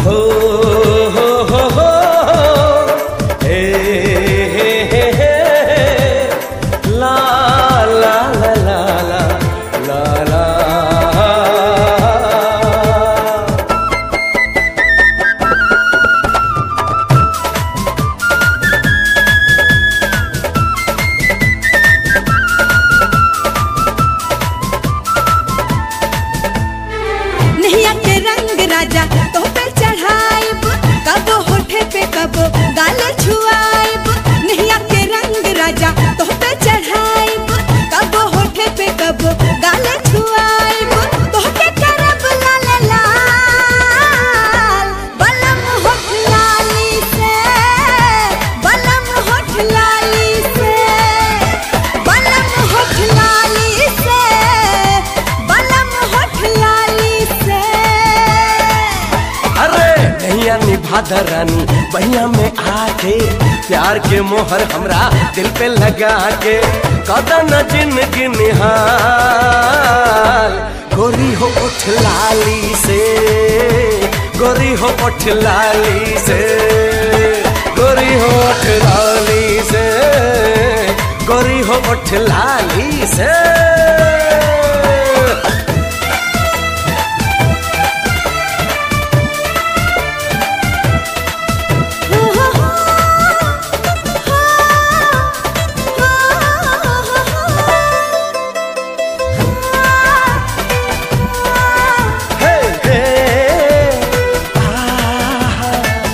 हो हो हो हो हे हे हे हे ला ला ला ला ला ला ला नैया के रंग राजा तो पे चढ़ाइब कबो होठे पे कबो गाले छुआइब नैया के रंग राजा तो पे चढ़ाइब कबो होठे पे कबो गाले छुआइब तो के करब लाल लाल बलम होठ लाली से बलम होठ लाली से बलम होठ लाली से बलम होठ लाली से अरे नैया निभादा रानी बहिया में आके प्यार के मोहर हमरा दिल पे लगा के कदन जिंदगी निहाल गोरी हो उठ लाली से गोरी हो उठ लाली से गोरी हो उठ लाली से गोरी हो उठ लाली से हे हे आहा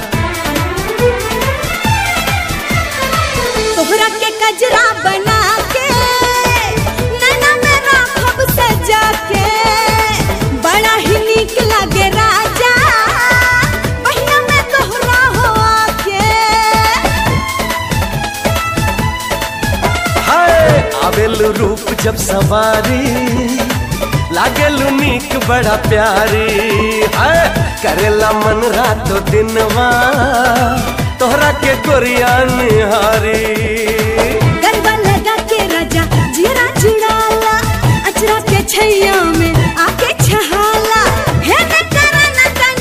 तोहरा के कजरा बना के नैना में राखब सजा के बड़ा ही नीक लागे राजा बहिया में तोहरा हो आके हाय आवेलु रूप जब सवारी लागेलु नीक बड़ा प्यारी हाय करेला मन रातो दिनवा तोहरा के गोरिया निहारी गरबा लगा के राजा जीरा जुड़ाला अचरा के छैया में आके छहाला हे न करन तन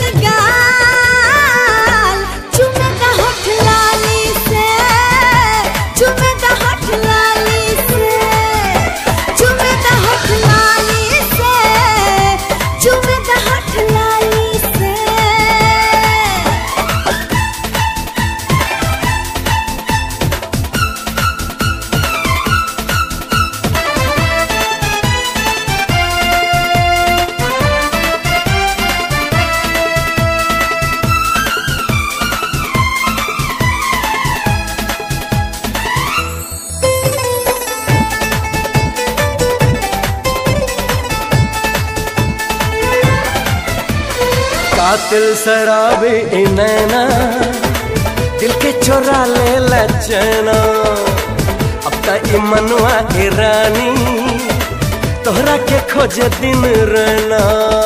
गाल चुमे दा होठ लाली से चुमे दा होठ लाली से चुमे दा होठ लाली से चुमे दा होठ लाली से कातिल शराबी ई नैना दिल के चोरा ले लचना अब त ई मनुआ की रानी तोहरा के खोजे दिन रहना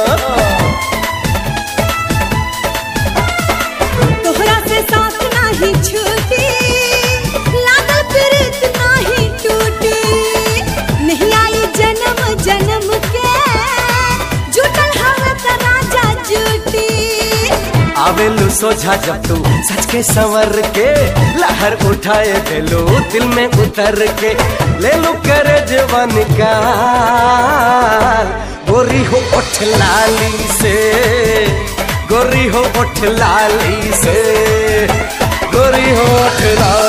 तोहरा से साथ नाही छूटी लागल प्रीत नाही टूटी नहीं आई जन्म जन्म के जुटल हवे त राजा जूटी आवेलू सोझा जब तू सच के संवर के लहर उठाए देलू दिल में उतर के ले लू करे जवान का गोरी हो उठ लाली से गोरी हो उठ लाली से गोरी हो उठ लाली